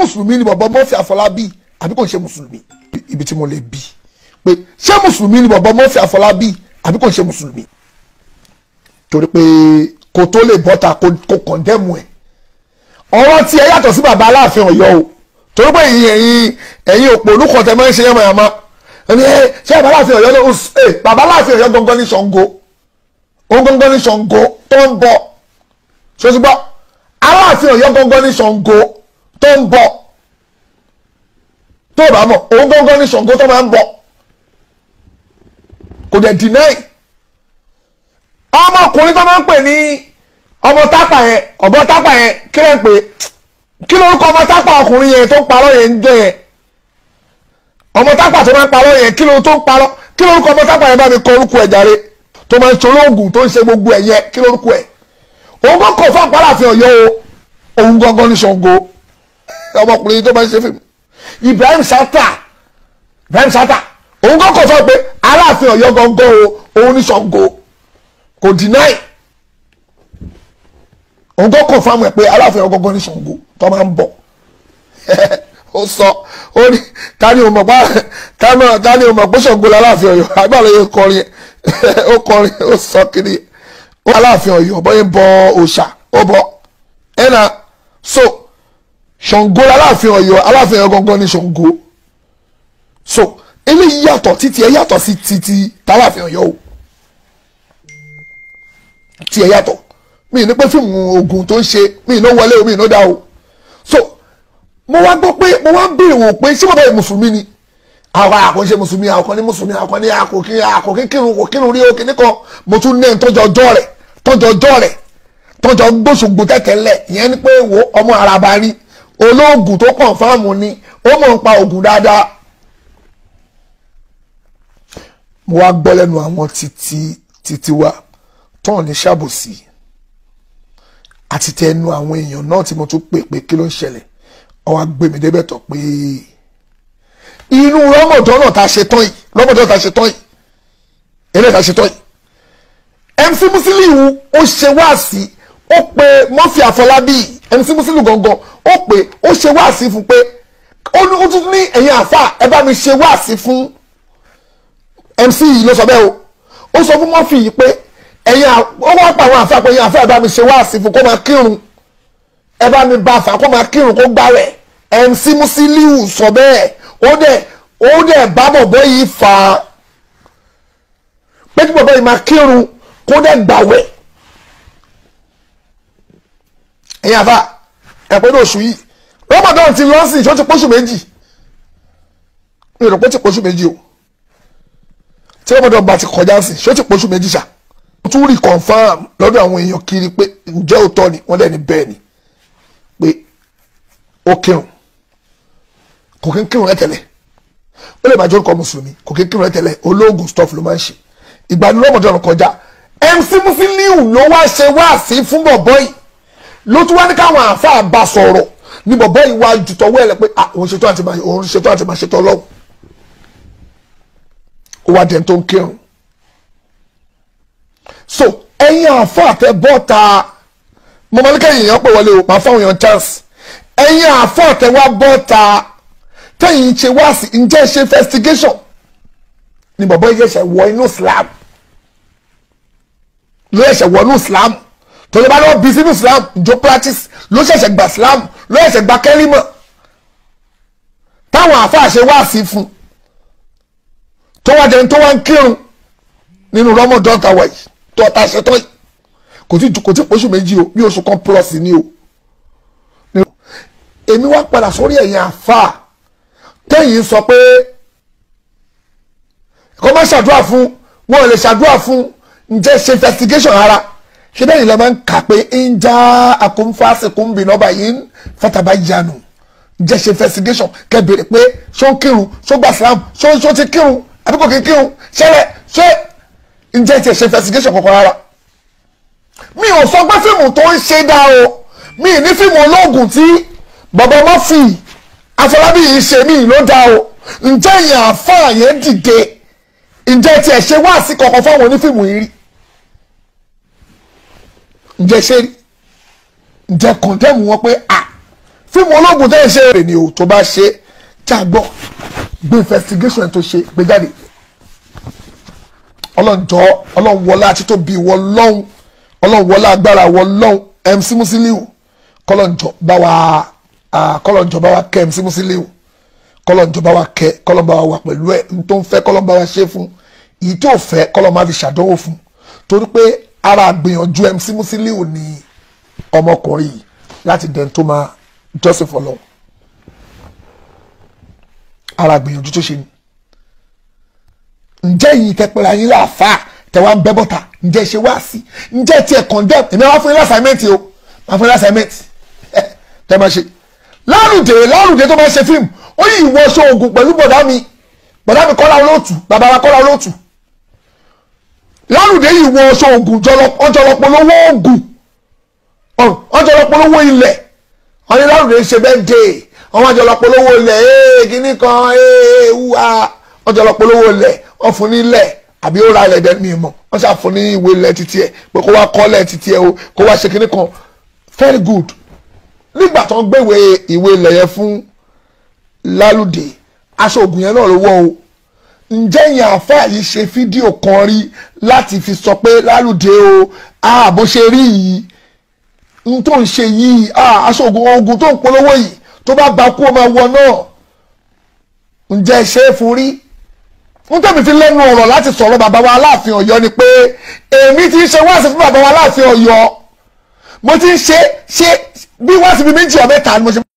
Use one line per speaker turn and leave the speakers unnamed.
mùsùlùmí ni bọ̀bọ̀ Murphy Àfọlábí àbí kò ń ṣe mùsùlùmí ibi tí mo lè bí pé ṣé mùsùlùmí ni bọ̀bọ̀ Murphy Àfọlábí àbí kò ń ṣe mùsùlùmí torí pé kò tó lè bọ́ta kò kọ̀ndẹ́mù ẹ̀ ọ̀rọ̀ tí ẹ yàtọ̀ sí bàbá Aláàfin Ọ̀yọ́ o torí pé ẹ̀yin ẹ̀yin ẹ̀yin òpó olùkọ́ tẹ máa ń ṣe yánmayàmá ẹni ẹ ṣé bàbá Aláàfin Ọ̀yọ́ ló ẹ bàbá Aláàfin Ọ̀yọ́ gangan ní Ṣàngó òun gangan ní Ṣàngó tó ń bọ̀ ṣòṣùgbọ́ Aláàfin Ọ̀yọ́ gangan ní Ṣàngó tó ń bọ̀ tó bá mọ̀ òun gangan ní Ṣàngó tó máa ń bọ̀ kò dẹ̀ deny ọmọkùnrin tó máa ń pè ní ọmọ tápà yẹn ọ̀bọ tápà yẹn kí ló ń pè kí lórúkọ ọmọ tápà ọkùnrin yẹn tó ń parọ́ yẹn ń jẹ́ yẹn ọmọ tápà tó máa ń parọ́ yẹn kí ló tó ń parọ́ kí lórúkọ ọmọ tápà yẹn bá mi kọ orúkọ ẹ̀ jàre tó máa ń ṣe olóògùn tó ń ṣe gbogbo ẹ̀ yẹn kí lórúkọ ẹ̀ òun kò kọ̀ fún àpáràfin Ọ̀yọ́ o òun gangan ní Ṣàngó ọmọkùnrin tó máa ń ṣe fíìmù Ibrahim Sata Ibrahim Sata òun kò kọ̀ fún pé Aláàfin Ọ̀yọ́ gangan o òun ní Ṣàngó kò deny òun kò kọ̀ fún ẹ pé Aláàfin Ọ̀yọ́ gangan ní Ṣàngó tó máa ń bọ̀ ó sọ ó ní tani ò mọ̀ pa tani ò mọ̀ pé Ṣàngó l'Aláàfin Ọ̀yọ́ agbára yẹn kọrin ó kọrin ó sọ kiri ó Aláàfin Ọ̀yọ́ bọyẹ bọ òòṣà ó bọ ẹnà so Ṣàngó l'Aláàfin Ọ̀yọ́ Aláàfin Ọ̀yọ́ gangan ní Ṣàngó so eléyìí yàtọ̀ títí ẹ yàtọ̀ sí títí t'Aláàfin Ọ̀yọ́ o tí ẹ yàtọ̀ mi ní pé fíìmù ogun tó ń ṣe mi ní wọlé o mi ní dá o so mo wá gbọ́ pé mo wá ń béèrè wò pé ṣé bàbá yìí mùsùlùmí ni àwọn àkànṣe mùsùlùmí àwọn ní mùsùlùmí àwọn ní àkòkí àkòkí kírun kò kírun rí òkè nìkan mo tún ní tọ́jọ́ ọjọ́ rẹ̀ tọ́jọ́ ọjọ́ rẹ̀ tọ́jọ́ gbóṣùgbò tẹ̀tẹ̀lẹ̀ ìyẹn ni pé wo ọmọ araba ni olóògùn tó kàn fáàmù ni ó mọ̀ ń pa ògùn dáadáa mo wá gbọ́ lẹ́nu àwọn títí títí wa tán ní ṣàbòsí àti tẹnu àwọn èèyàn náà tí mo tún pè pé kí ló ń ṣẹlẹ̀ ọwọ́ gbé mi débẹ̀ tọ̀ pé inú rọ́mọ̀dọ́ náà ta ṣe tán yìí rọ́mọ̀dọ́ ta ṣe tán yìí eléyìí ta ṣe tán yìí MC Musiliu ó ṣe wáàsí ó pe Murphy Àfọlábí MC Musiliu gangan ó pe ó ṣe wáàsí fún pé ó tún ní ẹ̀yin àfà ẹ bá mi ṣe wáàsí fún MC yìí ló sọ bẹ́ẹ̀ o ó sọ fún Murphy yìí pé ẹ̀yin ó wá pa àwọn àfà pé ẹ̀yin àfà ẹ bá mi ṣe wáàsí fún kó máa kírun ẹ bá mi bá fà kó máa kírun kó gbáwẹ̀ MC Musiliu sọ bẹ́ẹ̀ ó dẹ̀ ó dẹ̀ bá bọ̀bọ̀ yìí fà á pé kí bọ̀bọ̀ yìí máa kírun kó dẹ̀ gbàwẹ̀ ẹ̀yin àfà ẹ̀pẹ́ ní oṣù yìí Ramadan ti lọ sí ìṣó ti pọ́ṣù méjì mi ò rò pé ti pọ́ṣù méjì o tí Ramadan bá ti kọjá sí ìṣó ti pọ́ṣù méjì ṣá mo tún rí confam lọ́dọ̀ àwọn èèyàn kiri pé ǹjẹ́ òótọ́ ni wọ́n dẹ̀ ní bẹ́ẹ̀ ni pé ó kírun kò kí ń kírun ẹ̀tẹ̀lẹ̀ ó lè máa jẹ́ orúkọ mùsùlùmí kò kí ń kírun ẹ̀tẹ̀lẹ̀ olóògùn stuff ló máa ń ṣe ìgbà ní Ramadan kọjá MC Musiliu ló wá ṣe wáàsí fún bọ̀bọ́ yìí ló tún wá ní káwọn àáfàá bá sọ̀rọ̀ ní bọ̀bọ́ yìí wá ju tọwọ́ ẹ̀ lẹ pé òun ṣètò àti máa òun ṣètò àti máa ṣètò ọlọ́run ó wá dẹ̀ tó ń kírun so ẹ̀yin àáfàá tẹ bọ́ta mo máa ní kẹ́yìn èèyàn pè wọlé o máa fáwọn èèyàn chance ẹ̀yin àáfàá tẹ wá bọ́ta tẹ̀yìn ṣe wá sí ǹjẹ́ ṣe investigation ni bọ̀bọ́ yìí ṣẹ̀ṣẹ̀ wọ inú Islam ló ṣẹ̀ṣẹ̀ wọ inú Islam tó lè bá lọ́wọ́ bí sínú Islam ìjọ practice ló ṣẹ̀ṣẹ̀ gba Islam ló ṣẹ̀ṣẹ̀ gba kẹ́rìmọ̀ táwọn àáfàá ṣe wá sí fún tó wá jẹun tó wá ń kírun nínú Ramadan tàwa yìí tó ọ̀tá ṣe tán yìí kò tí kò tí oṣù méjì o bí oṣù kan plus ni o èmi wá padà sórí ẹ̀yìn àáfàá tẹ́yìn sọ pé kó má ṣàdúrà fún wọn ò lè ṣàdúrà fún ǹjẹ́ ṣe investigation ara ṣé bẹ́ẹ̀ ni lè máa ń kà pé ń já akóńfàṣekúnbì nọ́bà yìí ń fataba yanu ǹjẹ́ ṣe investigation kẹ́ bèrè pé ṣó ń kírun ṣó gbà Islam ṣó ṣó ti kírun àbí kò kí ń kírun ṣẹlẹ̀ ṣé ǹjẹ́ ti ṣe investigation kankan rárá mi ò sọ pé fíìmù tó ń ṣe dá o mi ní fíìmù olóògùn tí bàbá Murphy Afọlábí yìí ṣe mí ló dá o ǹjẹ́ ìyẹn àfáà yẹn dìde ǹjẹ́ tiẹ̀ ṣe wá sí kankan fáwọn onífíìmù yìí rí ǹjẹ́ ṣe rí ǹjẹ́ kọ̀ndẹ́mù wọn pé à fíìmù ológun tẹ́ ẹ ṣe rè ni o tó bá ṣe jágbọ́ gbé investigation tó ṣe gbé jáde ọlọ́njọ́ ọlọ́wọ́lá àti tó bí wọ́n lọ́hùn ọlọ́wọ́lá agbára wọ́n lọ́hùn MC Musiliu kọ́lọ́njọ́ bá wa kọ́lọ́njọ́ bá wa kẹ́ MC Musiliu kọ́lọ́njọ́ bá wa kẹ́ kọ́lọ́n bá wa wà pẹ̀lú ẹ̀ n tó ń fẹ́ kọ́lọ́n bá wa ṣe fún èyí tó fẹ́ kọ́lọ́n má fi ṣàdánwò fún torí pé ara àgbìyànjú MC Musiliu ni ọmọkùnrin yìí láti dẹ̀ tó máa jọ́sìn fọlọ́ ara àgbìyànjú tó ṣe ni ǹjẹ́ yìí tẹpẹ́ra yín láàfáà tẹ̀wá ń bẹ́ bọ́ta ǹjẹ́ ṣe wá sí ǹjẹ́ tiẹ̀ condemn èmi wá fún yín lásàmẹ́ǹtì o wá fún yín lásàmẹ́ǹtì tẹ́ máa ṣe lárùdé lárùdé tó máa ṣe fíìmù ó yí ìwọ ṣe oògùn pẹ̀lú bọ̀dá mi bọ̀dá mi kọ́lá olóòtú bàbá wa kọ́lá olóòtú lárùdé yìí ìwọ ṣe oògùn ọjọ́lọpọ̀ lówó oògùn ọjọ́lọpọ̀ lówó ilẹ̀ wọ́n ní lárùdé ṣe bẹ́ẹ̀ dé wọ́n ọjọ́lọpọ̀ lówó ilẹ̀ ee kíní kan ee wúwa ọjọ́lọpọ̀ lówó ilẹ̀ wọ́n fún nílẹ̀ àbí ó ra ilẹ̀ dẹ́ni mọ̀ wọ́n ṣàfún ní ìwé ilẹ̀ títí ẹ̀ pé kó wá kọ́lẹ̀ títí ẹ̀ o kó wá ṣe kíní kan very good nígbà tó ń gbéwé ìwé ilẹ̀ yẹn fún lálùdé aṣọ ògùn yẹn náà ló wọ̀ o ǹjẹ́ yẹn àáfàá yìí ṣe fídíò kan rí láti fi sọ pé lálùdé o bó ṣe rí yìí n tó ń ṣe yìí aṣọ ògùn ògùn tó ń polówó yìí tó bá ba kú ọmọ wọ náà ǹjẹ́ ṣe é fún rí n tẹ́mi fi lẹ́nu ọ̀rọ̀ láti sọ̀rọ̀ bàbá wa aláàfin ọ̀yọ́ ni pé èmi ti ń ṣe wáàsí fún bàbá wa aláàfin ọ̀yọ́ mo ti ń ṣe ṣe bí wáàsí bíi méjì ọ̀mẹ́ta ni mo ṣe.